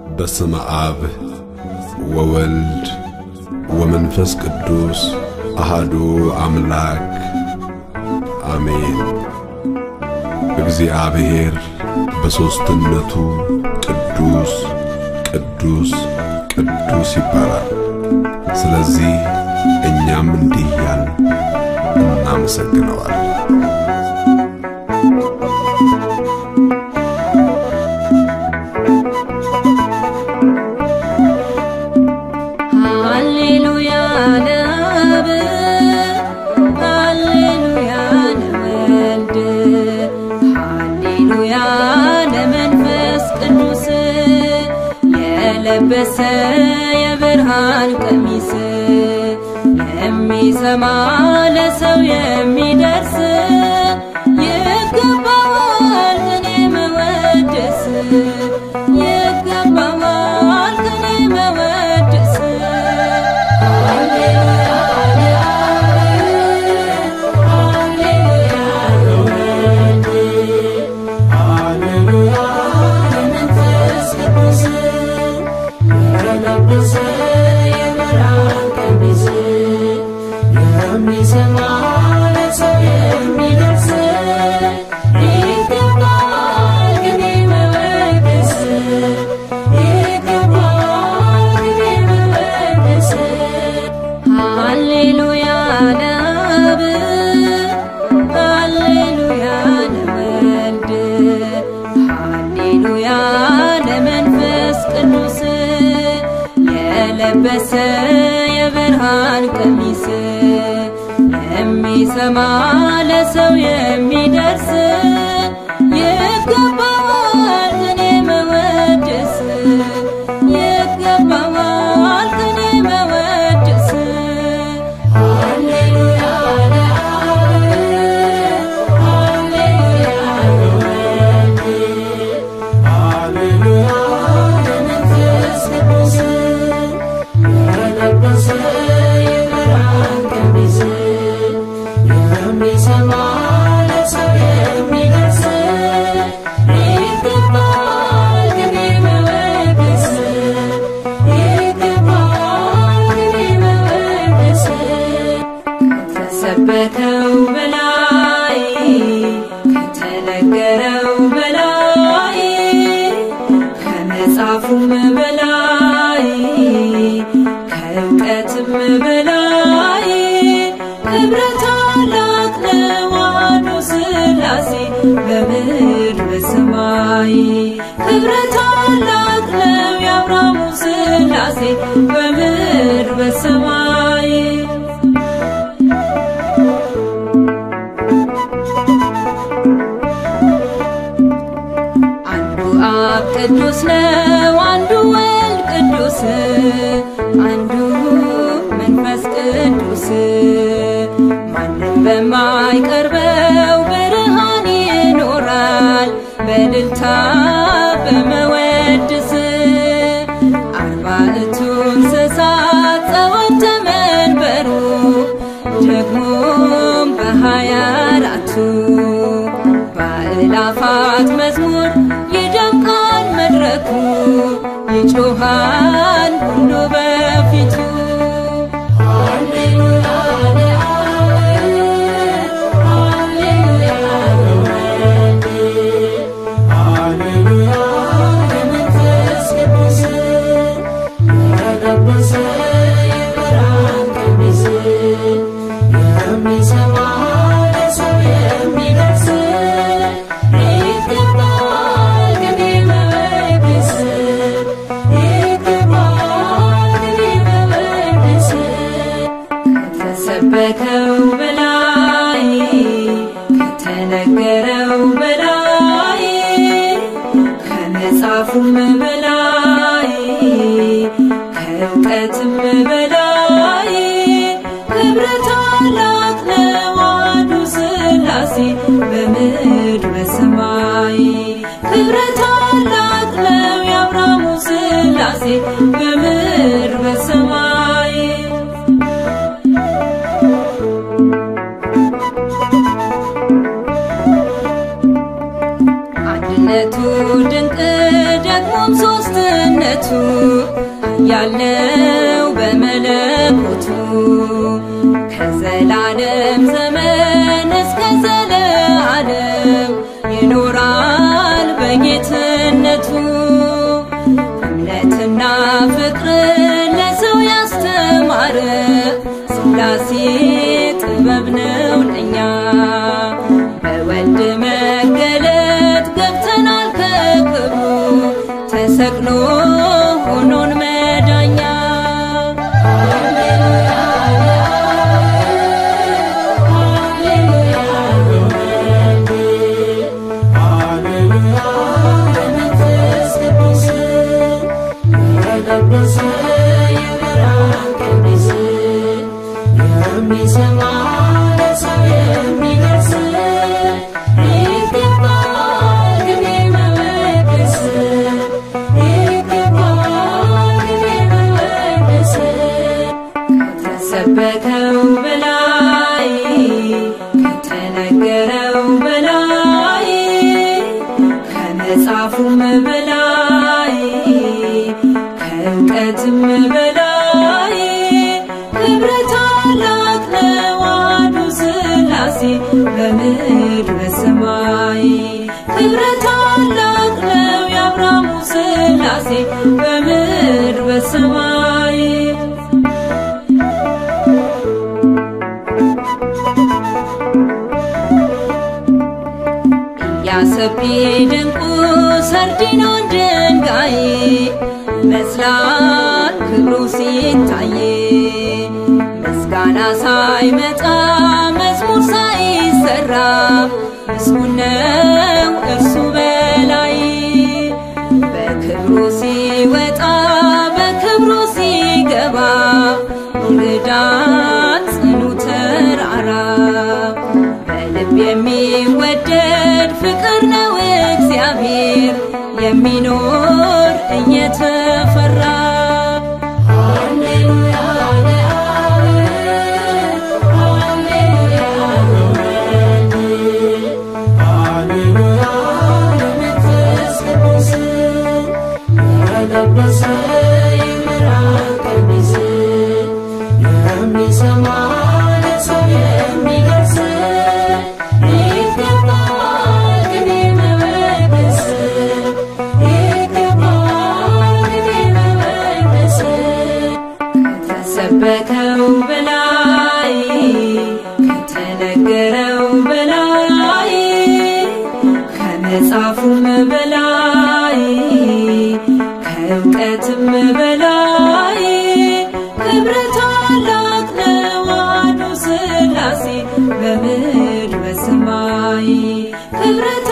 በስመ አብ ወወልድ ወመንፈስ ቅዱስ አሃዱ አምላክ አሜን። እግዚአብሔር በሦስትነቱ ቅዱስ ቅዱስ ቅዱስ ይባላል። ስለዚህ እኛም እንዲህ እያልን እናመሰግነዋለን። ሃሌሉያ ለአብ ሃሌሉያ ለወልድ ሃሌሉያ ለመንፈስ ቅዱስ የለበሰ የብርሃን ቀሚስ የሚሰማ ለሰው የሚደርስ ይገባዋል ቅኔ መወደስ ይገባዋል ቅኔ መወደስ ሃሌሉያ ለአብ ሃሌሉያ ለወልድ ሃሌሉያ ለመንፈስ ቅዱስ የለበሰ የብርሃን ቀሚስ የሚሰማ ለሰው የሚደርስ ይገባዋል ቅኔ መወደስ ይገባዋል ቅኔ መወደስ ሃሌሉያ ለአብ ሃሌሉያ ለወልድ ሃሌሉያ ለመንፈስ ቅዱስ የለበሰ የብርሃን ቀሚስ የሚሰማ ለሰው የሚደርስ ይገባዋል ቅኔ መወደስ ይገባዋል ቅኔ መወደስ ሃሌሉያ ለአብ ሃሌሉያ ለወልድ ሃሌሉያ ለመንፈስ ቅዱስ የለበሰ የብርሃን ቀሚስ የሚሰማ ለሰው የሚደርስ ይገባዋል ቅኔ መወደስ ይገባዋል ቅኔ መወደስ ከተሰበከው በላይ ከተነገረው በላይ ከመጽሐፉም በላይ ከእውቀትም በላይ ክብረ ታላቅ ነው አሐዱ ሥላሴ በምድር በሰማይ ክብረ ታላቅ ነው የአብርሃሙ ሥላሴ በምድር በሰማይ አንዱ አብ ቅዱስ ነው፣ አንዱ ወልድ ቅዱስ፣ አንዱ መንፈስ ቅዱስ ማንም በማይቀርበው ብርሃን ይኖራል በእልልታ በመወድስ አርባዕቱ እንስሳት ጸወተ መንበሩ ደግሞም በሃያ አራቱ በአእላፋት መዝሙር ይደምቃል መድረኩ ይጮኻል ሁሉ በፊቱ ሃሌሉያ ለአብ ሃሌሉያ ለወልድ ሃሌሉያ ለመንፈስ ቅዱስ የለበሰ የብርሃን ቀሚስ የሚሰማ ለሰው የሚደርስ ይገባዋል ቅኔ መወደስ ይገባዋል ቅኔ መወደስ ከተሰበከው በላይ ከተነገረው በላይ ከመጽሐፉም በላይ ከእውቀትም በላይ ክብረ ታላቅ ነው አሐዱ ሥላሴ በምድር በሰማይ ክብረ ታላቅ ነው የአብርሃሙ ሥላሴ በምድር በሰማይ አንድነቱ ድንቅ ደግሞም ሶስትነቱ በጌትነቱ ያለው በመለኮቱ ከዘላለም ዘመን እስከ ዘለዓለም ይኖራል በጌትነቱ እምነትና ፍቅርን ለሰው ያስተማረ ሥላሴ ጥበብ ነው ለኛ በወልድ መገለጥ ገብተናል ከክብሩ ተሰቅሎ ሆኖን መዳኛ ከተሰበከው በላይ ከተነገረው በላይ ከመጽሐፉም በላይ ከእውቀትም በላይ ክብረ ታላቅ ነው አንዱ ሥላሴ በምድር በሰማይ ክብረ ታላቅ ነው የአብርሃሙ ሥላሴ በምድር በሰማይ ያሰቢ ድንቁ ሰርዲኖን ድንጋይ መስላል ክብሩ ሲታይ ምስጋና ሳይመጣ መዝሙር ሳይሰራ ምስጉን ነው እርሱ በላይ በክብሩ ሲወጣ በክብሩ ሲገባ ይርዳን ጽኑ ተራራ በልብ የሚወደድ ፍቅር ነው እግዚአብሔር የሚኖር እየተፈራ ከተሰበከው በላይ ከተነገረው በላይ ከመጽሐፉም በላይ ከእውቀትም በላይ ክብረ ታላቅ ነው አንዱ ሥላሴ በምድር በሰማይ ክብረ